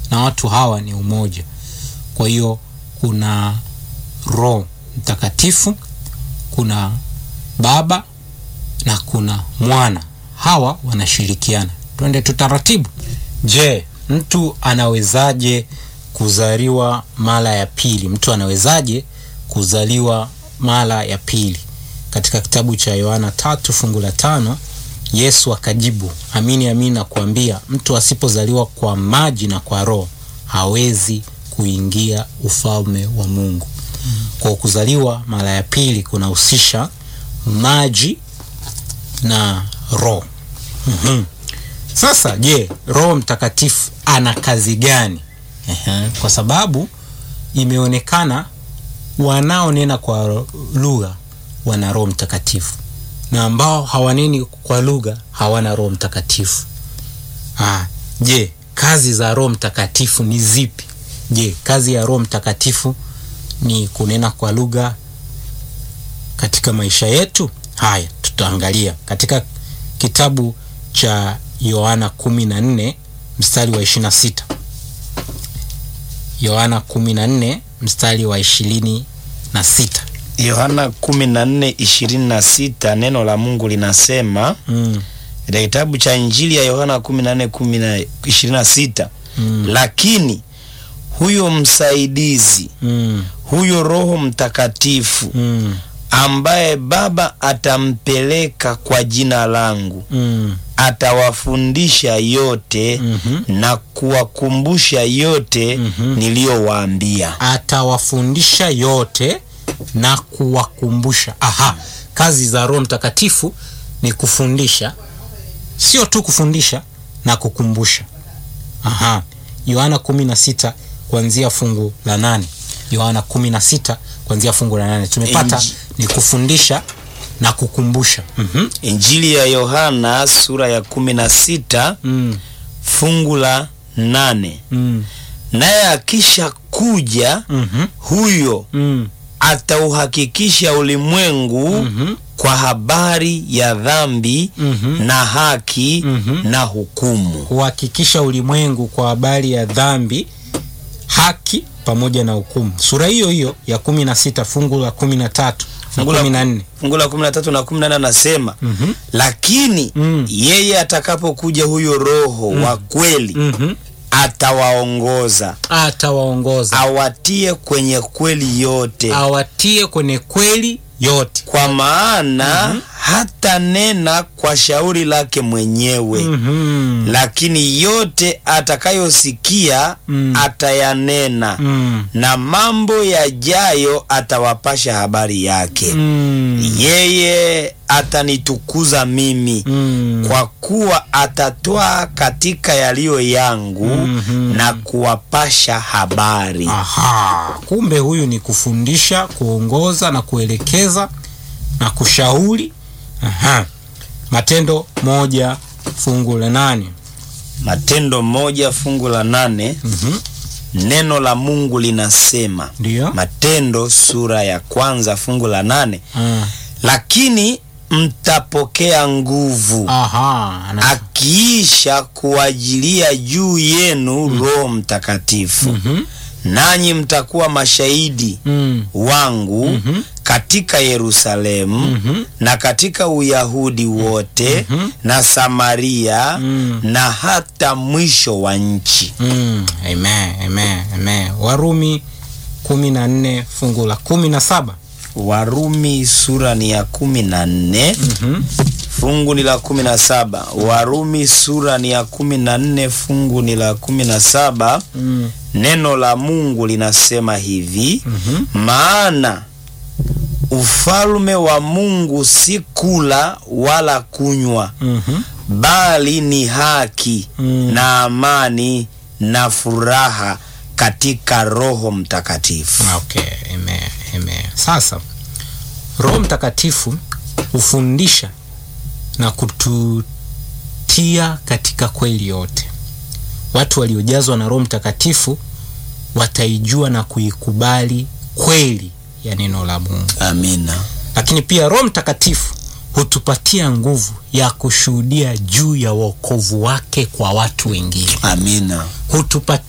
na watu hawa ni umoja. Kwa hiyo kuna Roho Mtakatifu, kuna Baba na kuna Mwana, hawa wanashirikiana. Twende tutaratibu. Je, mtu anawezaje kuzaliwa mara ya pili? Mtu anawezaje kuzaliwa mara ya pili? Katika kitabu cha Yohana tatu fungu la tano Yesu akajibu, amini amini nakuambia, mtu asipozaliwa kwa maji na kwa Roho hawezi kuingia ufalme wa Mungu. Kwa kuzaliwa mara ya pili kunahusisha maji na Roho. Mhm. Sasa je, Roho Mtakatifu ana kazi gani? Ehe, kwa sababu imeonekana wanaonena kwa lugha wana Roho Mtakatifu na ambao hawaneni kwa lugha hawana Roho Mtakatifu. Ah, je, kazi za Roho Mtakatifu ni zipi? Je, kazi ya Roho Mtakatifu ni kunena kwa lugha katika maisha yetu? Haya, tutaangalia katika kitabu cha Yohana 14 mstari wa 26. Yohana 14 mstari wa 26. Yohana 14:26 neno la Mungu linasema Mm. katika kitabu cha Injili ya Yohana 14:26 Mm. lakini huyo msaidizi, Mm. huyo Roho Mtakatifu Mm. ambaye Baba atampeleka kwa jina langu, Mm. atawafundisha yote Mhm. na kuwakumbusha yote Mhm. niliyowaambia. atawafundisha yote na kuwakumbusha. Aha, kazi za Roho Mtakatifu ni kufundisha, sio tu kufundisha na kukumbusha. Aha, Yohana 16 kuanzia fungu la nane. Yohana 16 kuanzia fungu la nane tumepata Inji- ni kufundisha na kukumbusha. Mhm. Injili ya Yohana sura ya 16 Mm. fungu la nane. Mm. Naye akisha kuja Mhm. huyo Mm. atauhakikisha ulimwengu Mhm. kwa habari ya dhambi Mhm. na haki Mhm. na hukumu. kuhakikisha ulimwengu kwa habari ya dhambi, haki pamoja na hukumu. Sura hiyo hiyo ya kumi na sita fungu la kumi na tatu na Fungu la- kumi na nne Fungu la 13 na 14 anasema Mhm. lakini Mm. yeye atakapokuja huyo Roho wa kweli Mhm. atawaongoza atawaongoza awatie kwenye kweli yote awatie kwenye kweli yote. kwa maana hata nena kwa shauri lake mwenyewe Mhm. lakini yote atakayosikia Mm. atayanena Mm. na mambo yajayo atawapasha habari yake Mm. yeye atanitukuza mimi Mm. kwa kuwa atatwaa katika yaliyo yangu Mhm. na kuwapasha habari Aha, kumbe huyu ni kufundisha, kuongoza na kuelekeza na kushauri. Aha. Matendo moja fungu la nane. matendo moja fungu la nane Mhm. neno la mungu linasema Ndio. matendo sura ya kwanza fungu la nane Ah. lakini mtapokea nguvu Aha, ana- akiisha kuajilia juu yenu roho mtakatifu Mhm. nanyi mtakuwa mashahidi Mm. wangu Mhm. katika Yerusalemu Mhm. na katika Uyahudi wote Mhm. na Samaria Mm. na hata mwisho wa nchi. Mm. Amen, amen, amen. Warumi kumi na nne fungu la kumi na saba. Warumi sura ni ya kumi na nne Mhm. fungu ni la kumi na saba. Warumi sura ni ya kumi na nne fungu ni la kumi na saba. Mm. Neno la Mungu linasema hivi Mhm. maana ufalme wa Mungu si kula wala kunywa, Mhm. bali ni haki Mm. na amani na furaha katika Roho Mtakatifu. Okay, amen, amen. Sasa Roho Mtakatifu hufundisha na kututia katika kweli yote. Watu waliojazwa na Roho Mtakatifu wataijua na kuikubali kweli ya neno la Mungu. Amina. Lakini pia Roho Mtakatifu hutupatia nguvu ya kushuhudia juu ya wokovu wake kwa watu wengine. Amina. Hutupatia